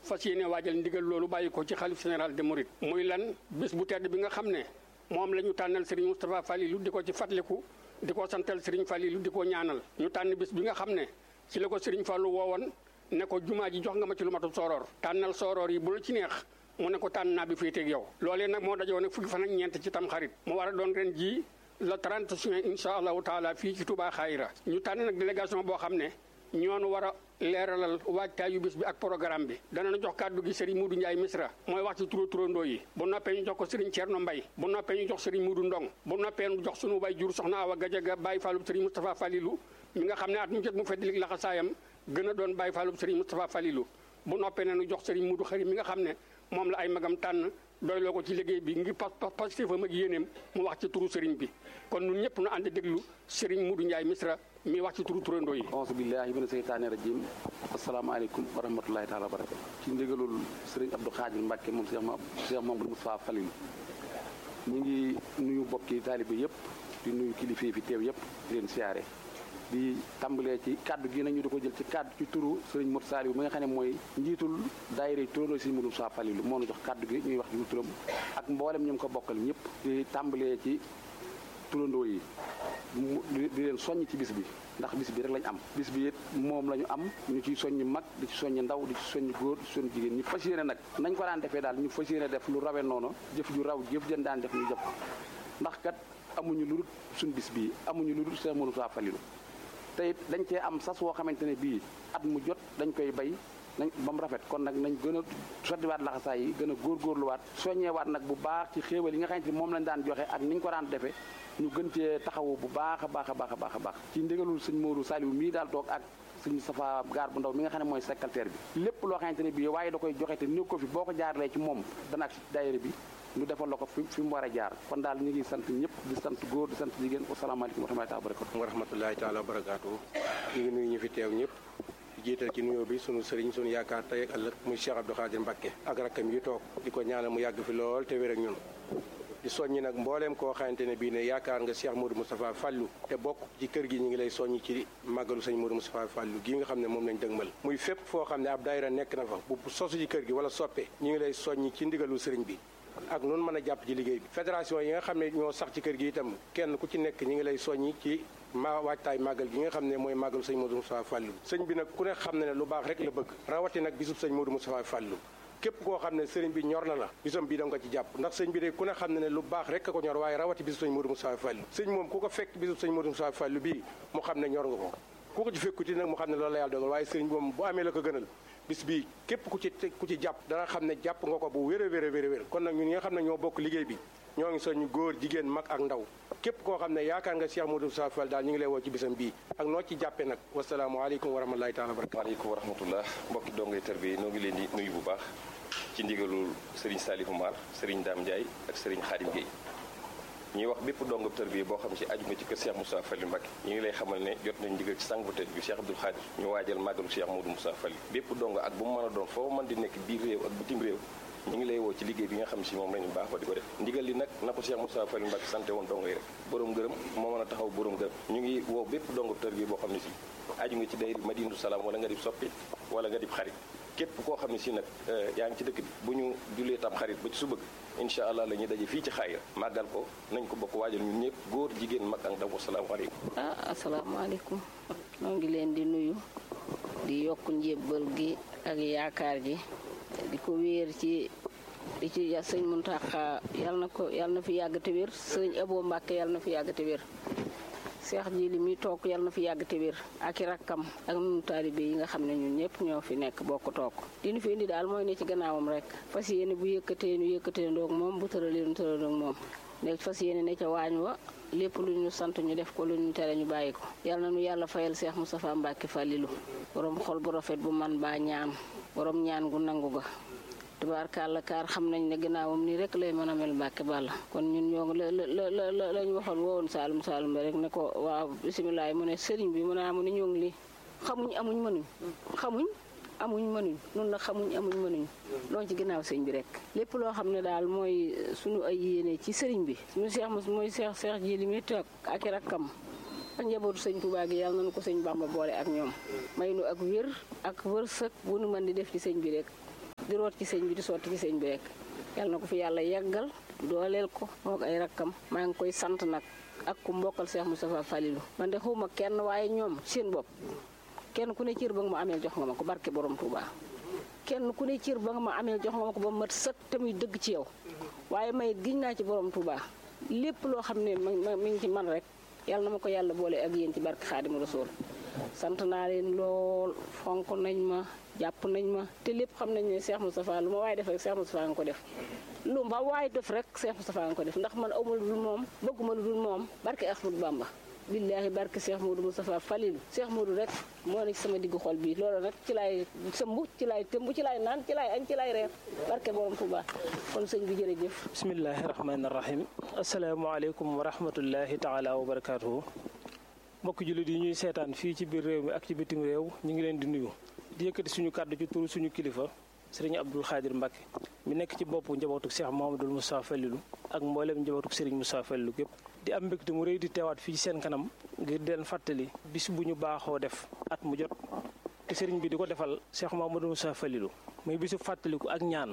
fas yéene waajal ndigal loolu bàyyi ko ci xalif général de Mouride muy lan bés bu tedd bi nga xam ne moom la ñu tànnal Serigne Moustapha Falilou di ko ci fàttaliku di ko santal Serigne Falilou di ko ñaanal ñu tànn bés bi nga xam ne ci la ko Serigne Fallou woowoon ne ko jumaa ji jox nga ma ci lu matul sooroor tànnal sooroor yi bu la ci neex mu ne ko tànn naa bi féeteeg yow loolee nag moo dajoo nag fukki fan ak ñeent ci tam xarit mu war a doon ren jii le 30 juin incha allahu taala fii ci Touba Xayra ñu tànn nag délégation boo xam ne ñoonu war a leeralal waajtaayu bis bi ak programme bi danañu jox kàddu gi Serigne Moudou Ndiaye Misra mooy wax ci turo turandoo yi bu noppee ñu jox ko Serigne Thierno Mbaye bu noppee ñu jox Serigne Moudou Ndong bu noppee ñu jox sunu bay jur soxna Awa Gajaga Baye Fallou Serigne Moustapha Falilou mi nga xam ne at mu jot mu feddalik laxasaayam gën a doon Baye Fallou Serigne Moustapha Falilou bu noppee nañu jox Serigne Moudou Xari mi nga xam ne moom la ay magam tànn doyloo ko ci liggéey bi ngir pas pas pastéefam ak yéeneem mu wax ci turu Serigne bi kon ñun ñëpp nu ànd déglu Serigne Moudou Ndiaye Misra mi wax ci turu turandoo yi auzu billahi mina seytaani rajim asalaamaaleykum wa rahmatulahi taala wa barakatu ci ndigalul Serigne Abdou Khadir Mbacke moom Cheikh ma Cheikh Mamadou Moustapha Falilou ñu ngi nuyu bokki taalibe yëpp di nuyu kilifa yi fi teew yëpp di leen siyaare di tàmbalee ci kaddu gi nañu di ko jël ci kaddu ci turu Serigne Modou Saliou mi nga xam ne mooy njiitul daayira turandoo Serigne Modou Moustapha Falilou moo nu jox kaddu gi ñuy wax ci turam ak mboolem ñu ngi ko bokkal ñëpp di tàmbalee ci turandoo yi di leen soññ ci bis bi ndax bis bi rek lañ am bis bi it moom la ñu am ñu ciy soññ mag di ci soññ ndaw di ci soññ góor di ci soññ jigéen ñu fas yéene nag nañ ko daan defee daal ñu fas yéene def lu rawe noonu jëf ju raw jëf jën daan def ñu jëf ndax kat amuñu lu dul suñ bis bii amuñu lu dul Cheikh Modou Moustapha Falilou te it dañ cee am sas woo xamante ne bii at mu jot dañ koy bay nañ ba mu rafet kon nag nañ gën a sottiwaat laxasaay yi gën a góorgóorluwaat soññewaat nag bu baax ci xéewal yi nga xamante ni moom lañ daan joxe ak ni ñu ko daan defee ñu gën cee taxawu bu baax a baax a baax a baax a baax ci ndigalul sëñ Modou Saliou mii daal toog ak sëñ Safa gaar bu ndaw mi nga xam ne mooy secrétaire bi lépp loo xamante ne bii waaye da koy joxe te néew ko fi boo ko jaarlee ci moom dana ak si daayira bi ñu defal la ko fi fi mu war a jaar kon daal ñu ngi sant ñëpp di sant góor di sant jigéen asalaamaaleykum wa rahmatullahi wa barakatu wa rahmatullahi taala wa barakaatu ñu ngi nuyu ñu fi teew ñëpp jiital ci nuyoo bi sunu sëriñ sunu yaakaar tey ak ëllëg muy Cheikh Abdou Khadir Mbacké ak rakkam yi toog di ko ñaanal mu yàgg fi lool te wér ak ñun di soññi nag mbooleem koo xamante ne bii ne yaakaar nga Cheikh Modou Moustapha Fallou te bokk ci kër gi ñu ngi lay soññi ci màggalu sëñ Modou Moustapha Fallou gii nga xam ne moom lañ dëgmal muy fépp foo xam ne ab daayira nekk na fa bu sosu ci kër gi wala soppe ñu ngi lay soññi ci ndigalu sëriñ bi ak noonu mën a jàpp ci liggéey bi fédération yi nga xam ne ñoo sax ci kër gi itam kenn ku ci nekk ñi ngi lay soññi ci ma waajtaay màggal gi nga xam ne mooy màggalu sëñ Modou Moustapha Fallou sëñ bi nag ku ne xam ne ne lu baax rek la bëgg rawati nag bisub sëñ Modou Moustapha Fallou képp koo xam ne sëriñ bi ñor na la bisam bii da nga ko ci jàpp ndax sëñ bi de ku ne xam ne ne lu baax rek ko ñor waaye rawati bisub sëñ Modou Moustapha Fallou sëñ moom ku ko fekk bisub sëñ Modou Moustapha Fallou bii mu xam ne ñor nga ko ku ko ci fekkuti nag mu xam ne loolu la yàlla dogal waaye sëriñ bi moom bu amee la ko gënal bis bii képp ku ci ku ci jàpp dana xam ne jàpp nga ko bu wér a wér a wér a wér kon nag ñun ñi nga xam ne ñoo bokk liggéey bi ñoo ngi soññ góor jigéen mag ak ndaw képp koo xam ne yaakaar nga Cheikh Modou Moustapha Fall daal ñu ngi lay woo ci bisam bii ak noo ci jàppee nag wasalaamualeykum wa rahmatulahi taala wa barakatu waaleykum wa rahmatullah mbokki dongay tër bi noo ngi leen di nuyu bu baax ci ndigalul Serigne Salifou Mar Serigne Dame Ndiaye ak Serigne Khadim Gueye ñuy wax bépp dongab tër bi boo xam si aju nga ci kër Cheikh Moustapha Fall Mbacké ñu ngi lay xamal ne jot nañ ndigal ci sang bu tedd bi Cheikh Abdoul Khadir ñu waajal màggalu Cheikh Modou Moustapha Fall bépp dong ak bu mu mën a doon foo mën di nekk biir réew ak bitim réew ñu ngi lay woo ci liggéey bi nga xam si moom lañu baaxoo di ko def ndigal li nag na ko Cheikh Moustapha Fall Mbacké sante woon dongo yi rek borom gërëm moo mën a taxaw borom gërëm ñu ngi woo bépp dongab tër bi boo xam ne si aju nga ci day Madinatu Salaam wala nga di soppi wala nga di xarit képp koo xam ne si nag yaa ngi ci dëkk bi bu ñu julee tam xarit ba ci su bëgg incha allah la ñuy daje fii ci xaayira màggal ko nañ ko bokk waajal ñun ñëpp góor jigéen mag ak ndaw asalaamaaleykum ah asalaamaaleykum noo ngi leen di nuyu di yokk njébbal gi ak yaakaar ji di ko wéer ci di ci sëñ Muntaxa yal na ko yal na fi yàgg te wér sëñ Abo Mbàkke yal na fi yàgg te wér seex ji li muy toog yal na fi yàgg te wér ak i rakkam ak nunu taalibe yi nga xam ne ñun ñëpp ñoo fi nekk bokk toog li ñu fi indi daal mooy ne ci gannaawam rek fas yéene bu yëkkatee ñu yëkkatee ndoog moom bu tëralee ñu tëral ndoog moom nekk fas yéene ne ca waañ wa lépp lu ñu sant ñu def ko lu ñu tere ñu bàyyi ko yal na nu yàlla fayal seex Moustapha Mbacke Falilou borom xol bu rafet bu man baa ñaan borom ñaan gu nangu ga tubaarkàlla kaar xam nañ ne gannaawam nii rek lay mën a mel Mbàkke Balla kon ñun ñoo ngi la la la la la ñu waxoon wowoon Saalum Saalum ba rek ne ko waaw bisimilah mu ne sëriñ bi mu ne amu ne ñoo ngi lii xamuñ amuñ mënuñ xamuñ amuñ mënuñ noonu la xamuñ amuñ mënuñ loolu ci ginnaaw sëñ bi rek lépp loo xam ne daal mooy suñu ay yéene ci sëriñ bi suñu seex mos mooy seex seex ji li muy toog ak i rakkam ak njabootu sëñ Tuubaa gi yàlla nañu ko sëñ Bàmba boole ak ñoom may nu ak wér ak wërsëg bu nu mën di def ci sëñ bi rek di root ci sëñ bi di sotti ci sëñ bi rek yàlla na ko fi yàlla yeggal dooleel ko moo ko ay rakkam maa ngi koy sant nag ak ku mbokkal Cheikh Moustapha Falilou man de xawma kenn waaye ñoom seen bopp kenn ku ne cër ba nga ma amee jox nga ma ko barke borom Touba kenn ku ne cër ba nga ma amee jox nga ma ko ba mat sëkk te muy dëgg ci yow waaye may giñ naa ci borom Touba lépp loo xam ne mi ngi ci man rek yàlla na ma ko yàlla boole ak yéen ci barke Xaadimu Rasuul sant naa leen lool fonk nañ ma jàpp nañ ma te lépp xam nañ ne Cheikh Moustapha lu ma waaye def rek Cheikh Moustapha nga ko def lu ma waaye def rek Cheikh Moustapha nga ko def ndax man awma lu dul moom bëgguma lu dul moom barke Ahmadou Bamba billaahi barke Cheikh Modou Moustapha Falilou Cheikh Modou rek moo ne ci sama diggu xol bi loolu nag ci laay sëmb ci laay tëmb ci laay naan ci laay añ ci laay reer barke borom Touba kon sëñ bi jërëjëf bismillahi rahmaani rahim asalaamaaleykum wa rahmatullahi taala wa barakaatuhu mbokk jullit yi ñuy seetaan fii ci biir réew mi ak ci bitim réew ñu ngi leen di nuyu di yëkkati suñu kàddu ci turu suñu kilifa sëriñ Abdul Xaadir Mbàkke mi nekk ci boppu njabootuk Cheikh Mouhamadoul Moustapha Falilou ak mbooleem njabootuk sëriñ Moustapha Falilou gépp di am mbégte mu rëy di teewaat fii ci seen kanam ngir di leen fàttali bis bu ñu baaxoo def at mu jot te sëriñ bi di ko defal Cheikh Mouhamadoul Moustapha Falilou muy bisu fàttaliku ak ñaan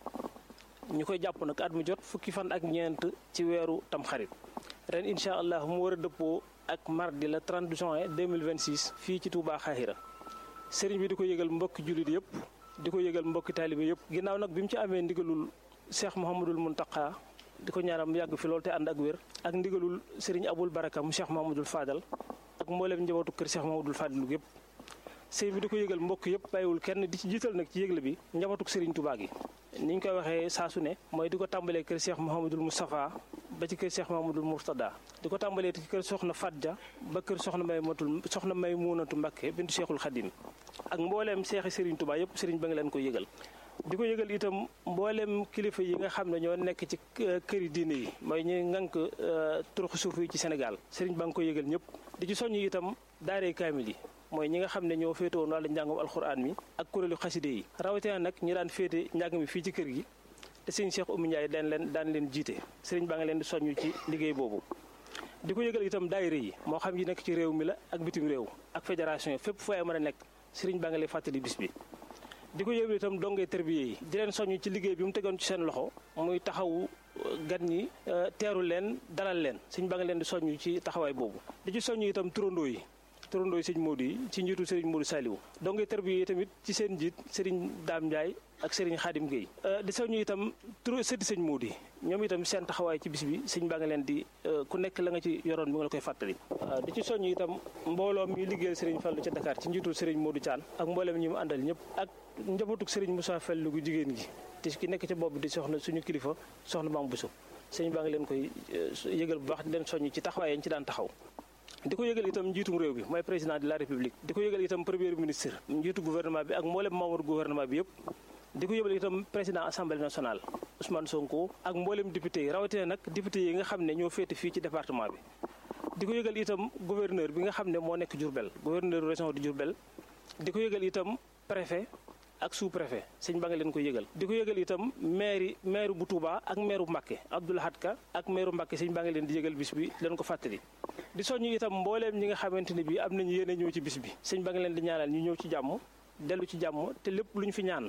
ñu koy jàpp nag at mu jot fukki fan ak ñeent ci weeru tamxarit ren incha allah mu war a dëppoo ak mardi le 30 juin 2026 fii ci Touba Xaahira sëriñ bi di ko yëgal mbokki jullit yëpp di ko yëgal mbokki taalibe yëpp ginnaaw nag bi mu ci amee ndigalul Cheikh Mouhamadoul Mountakha di ko ñaanal mu yàgg fi loolu te ànd ak wér ak ndigalul sëriñ Aboul Baraka mu Cheikh Mouhamadoul Fadal ak mbooleem njabootu kër Cheikh Mouhamadoul Fadilu yëpp sëriñ bi di ko yëgal mbokk yëpp bàyyiwul kenn di ci jiital nag ci yëgle bi njabootuk sëriñ Touba gi ni ñu koy waxee saa su ne mooy di ko tàmbalee kër Cheikh Mouhamadoul Moustapha ba ci kër Cheikh Mouhamadoul Mourtada di ko tàmbalee ci kër soxna Fadja ba kër soxna may matul soxna may muunatu Mbakke bintu Cheikhul Khadim ak mbooleem seexi Serigne Touba yëpp Serigne ba nga leen ko yëgal di ko yëgal itam mbooleem kilifa yi nga xam ne ñoo nekk ci këri diine yi mooy ñi ngànk turuxu suuf yi ci Sénégal Serigne ba nga ko yëgal ñëpp di ci soññ itam daaree kaamil yi mooy ñi nga xam ne ñoo féete woon wàllu njàngum alxuraan mi ak kuréelu xaside yi rawatina nag ñi daan féete njàng mi fii ci kër gi te sëriñ Cheikh Oumy Ndiaye daan leen daan leen jiite sëriñ baa nga leen di soññu ci liggéey boobu di ko yëgal itam daayira yi moo xam yi nekk ci réew mi la ak bitim réew ak fédération yi fépp fooy mën a nekk sëriñ baa nga lay fàttali bis bi di ko yëgal itam dongee terbiye yi di leen soññu ci liggéey bi mu tegoon ci seen loxo muy taxawu gan ñi teeru leen dalal leen sëriñ baa nga leen di soññu ci taxawaay boobu di ci soññu itam turandoo yi turandoo yi sëñ Modou yi ci njiitu sëriñ Modou Saliou dongee terbiye yi tamit ci seen njiit sëriñ Dame Ndiaye ak Serigne Khadim Gueye di soññu itam tur sëddi sëñ Modou yi ñoom itam seen taxawaay ci bis bi sëñ baa nga leen di ku nekk la nga ci yoroon bi nga la koy fàttali di ci soññu itam mbooloo mi liggéeyal Serigne Fallou ca Dakar ci njiitul Serigne Modou Thian ak mbooleem ñi mu àndal ñëpp ak njabootuk Serigne Moussa Fallou gu jigéen gi te ki nekk ci bopp bi di soxna suñu kilifa soxna Mame Bousso sëñ baa nga leen koy yëgal bu baax di leen soññu ci taxawaay yañ ci daan taxaw di ko yëgal itam njiitum réew bi mooy président de la république di ko yëgal itam premier ministre njiitu gouvernement bi ak mboolem membre gouvernement bi yëpp di ko yëgal itam président assemblée nationale Ousmane Sonko ak mboolem député yi rawatina nag député yi nga xam ne ñoo féete fii ci département bi. di ko yëgal itam gouverneur bi nga xam ne moo nekk Diourbel gouverneur région de Diourbel di ko yëgal itam préfet ak sous préfet sëñ ba nga leen ko yëgal. di ko yëgal itam maire maire bu Touba ak maire bu Mbacké Abdoul Ahad Ka ak maire bu Mbacké sëñ ba nga leen di yëgal bis bi leen ko fàttali. di soññu itam mbooleem ñi nga xamante ne bii am nañu yéene ñëw ci bis bi sëñ ba nga leen di ñaanal ñu ñëw ci jàmm dellu ci jàmm te lépp lu ñu fi ñaan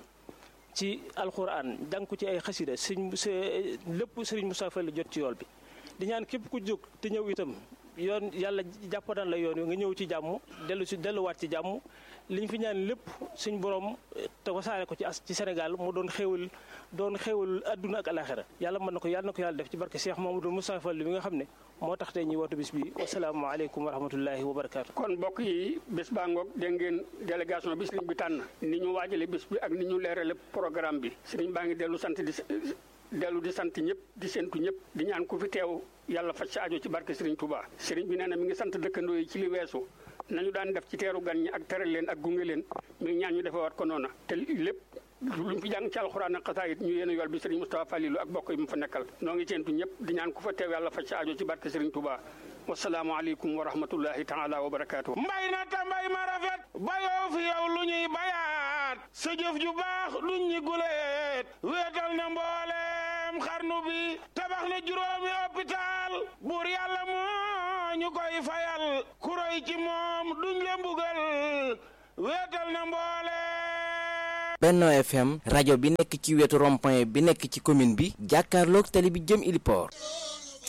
ci alxuraan jàng ko ci ay xasida sëñ lépp sëriñ Moussa Fall jot ci yool bi di ñaan képp ku jóg te ñëw itam yoon yàlla jàppanal la yoon wi nga ñëw ci jàmm dellu si delluwaat ci jàmm li ñu fi ñaan lépp suñ borom te wasaare ko ci as ci Sénégal mu doon xéewal doon xéewal adduna ak alaxira yàlla mën na ko yàlla na ko yàlla def ci barke Cheikh Mamadou Moussa Fall bi nga xam ne moo tax tey ñuy wootu bis bi wasalaamaaleykum wa rahmatullahi wa barakaatu. kon mbokk yi bés baa ngoog dégg ngeen délégation bi sëriñ bi tànn ni ñu waajale bés bi ak ni ñu leerale programme bi sëriñ baa ngi dellu sant di dellu di sant ñëpp di séntu ñëpp di ñaan ku fi teew yàlla faj sa aajo ci barke sëriñ Touba sëriñ bi nee na mi ngi sant dëkkandoo yi ci li weesu nañu daan def ci teeru gan ñi ak teral leen ak gunge leen mi ngi ñaan ñu defewaat ko noona te lépp luñ fi jàng ci alxuraan ak xasaayit ñu yéen a yool bi sëriñ Moustapha Falilou ak bokk yi mu fa nekkal noo ngi séentu ñëpp di ñaan ku fa teew yàlla faj sa aajo ci barke sëriñ Touba wasalaamaaleykum wa rahmatullahi taala wa barakaatu. mbay na ta mbay ma rafet bayoo fi yow lu ñuy bayaat sa jëf ju baax duñ ñi guleet wéetal na mbooleem xarnu bi tabax na juróomi hôpital buur yàlla moo ñu koy fayal kuroy ci moom duñ le mbugal wéetal na mbooleem Benno FM rajo bi nekk ci wetu rond-point bi nekk ci commune bi jàkkaarloog tali bi jëm Iliport